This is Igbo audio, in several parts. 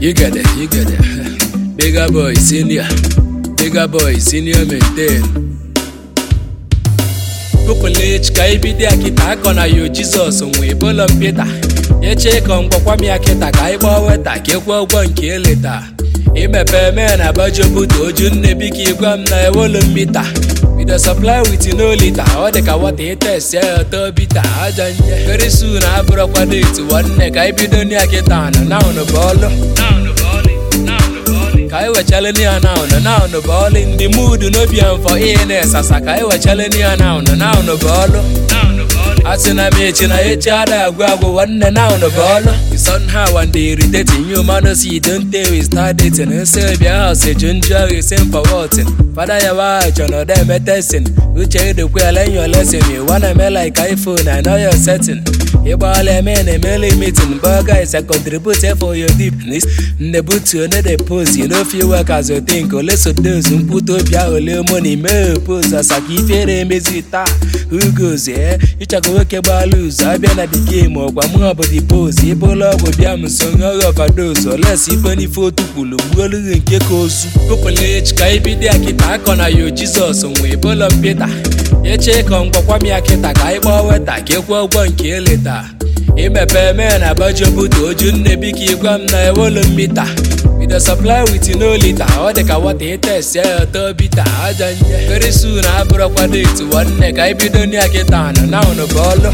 You get it, you get it. Bigger boy, senior. Bigger boy, senior maintain. Pupilage ka ibido ya kịta akọ na yo Jizọs nwee bolo mpịta eche ka mgbakwa m ya kịta ka anyị gbaa weta ka ekwe ụgwọ nke eleta imepe mee na bajobuto oju nne biko ịgwa m na ewolu mmita bido supply with no lita ọ dị ka wata itesi ya ọtọ bita aja nje very soon abụrụkwa date nwanne ka anyị bido ya kịta na naụnụ bụ ọlụ ka anyị wechaleni ya naụnụ naụnụ bụ ọlụ ndị mudu n'obi ya mfọ ihe na-esasa ka anyị wechaleni ya naụnụ naụnụ bụ ọlụ asị na m echi na echi ada agwụ agwụ nwanne naụnụ bụ ọlụ somehow and they irritating you man no see don't tell we start dating nse bịa house eju njụ ahụ isi for what fada ya wa chọ na ọda emetesin uche idokwe ala your lesson you wanna eme like iphone i know your setting ịgbala eme na emele meeting but guys i contribute for your deepness nne butu one dey post you no fit work as you think ole so those mkpụta obi ahụ ole money mee pose asaka ifere emezi taa who goes eh ịchọka nwoke gbala ụzọ abịa na the game ọgwa mụ ọ bụ the pose ịbụla ọgwụ bịa m so ṅụọ overdose oles ikpe n'ife otu kwulu gbuolughị nke ka ozu pụpụlech ka ibido ya kịta akọ na yo jizọs nwee bolo mpịta eche ka mgbakwa m ya kịta ka anyị gbaa weta ka ekwe ụgwọ nke eleta imepe mee na bajobuto oju nne biko ịgwa m na ewolu mmita bido supply with no lita ọ dị ka wata itesi ya ọtọ bita aja nje very soon abụrụkwa date nwanne ka anyị bido ya kịta na naụnụ bụ ọlụ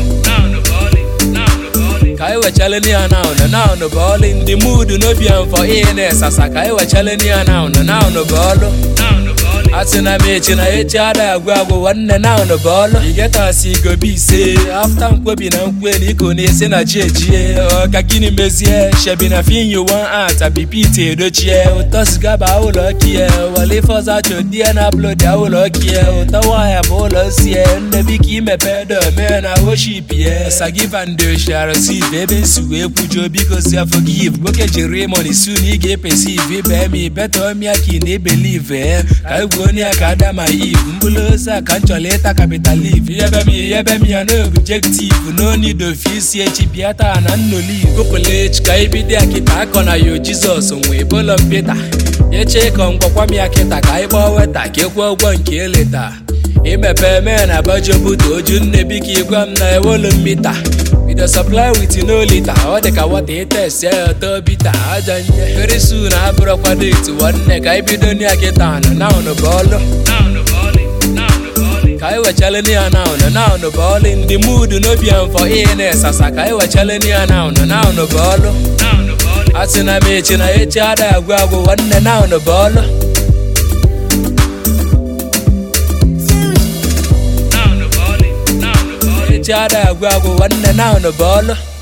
ka anyị wechaleni ya naụnụ naụnụ bụ ọlụ ndị mudu n'obi ya mfọ ihe na-esasa ka anyị wechaleni ya naụnụ naụnụ bụ ọlụ asị na m echi na echi ada agwụ agwụ nwanne naụnụ bụ ọlụ igetasi igobe ise afta nkwebi na nkwe na iko na-esi na chi ejie ọka gịnị mezie shebi na finyo wan art abipit edochie ụtọ siga ba ụlọ kie wale fọza chodie na upload ya ụlọ kie ụtọ nwanyị bụ ụlọ sie nne biko imepe dome na worship ye sagivandoshirasiv ebe nsi wee kwujo biko si forgive nwoke jiri money soon ị ga-epesiv ibe mi beta omia ka ị na-ebelive ka egwu onye ya ka ada ma iv mkpụrụ ose a ka m chọrọ ịta capital if yebe m yebe m ya na objective no need of isi echi bịa taa na nnoliv pụpụlech ka ibido ya kịta akọ na yo jizọs nwee bolo mpịta eche ka mgbakwa m ya kịta ka anyị gbaa weta ka ekwe ụgwọ nke eleta imepe mee na bajobuto oju nne biko ịgwa m na ewolu mmita bido supply with no lita ọ dị ka wata itesi ya ọtọ bita aja nje very soon abụrụkwa date nwanne ka anyị bido ya kịta na naụnụ bụ ọlụ ka anyị wechaleni ya naụnụ naụnụ bụ ọlụ ndị mudu n'obi ya mfọ ihe na-esasa ka anyị wechaleni ya naụnụ naụnụ bụ ọlụ asị na m echi na echi ada agwụ agwụ nwanne naụnụ bụ ọlụ echi ada agwụ agwụ nwanne naụnụ bụ ọlụ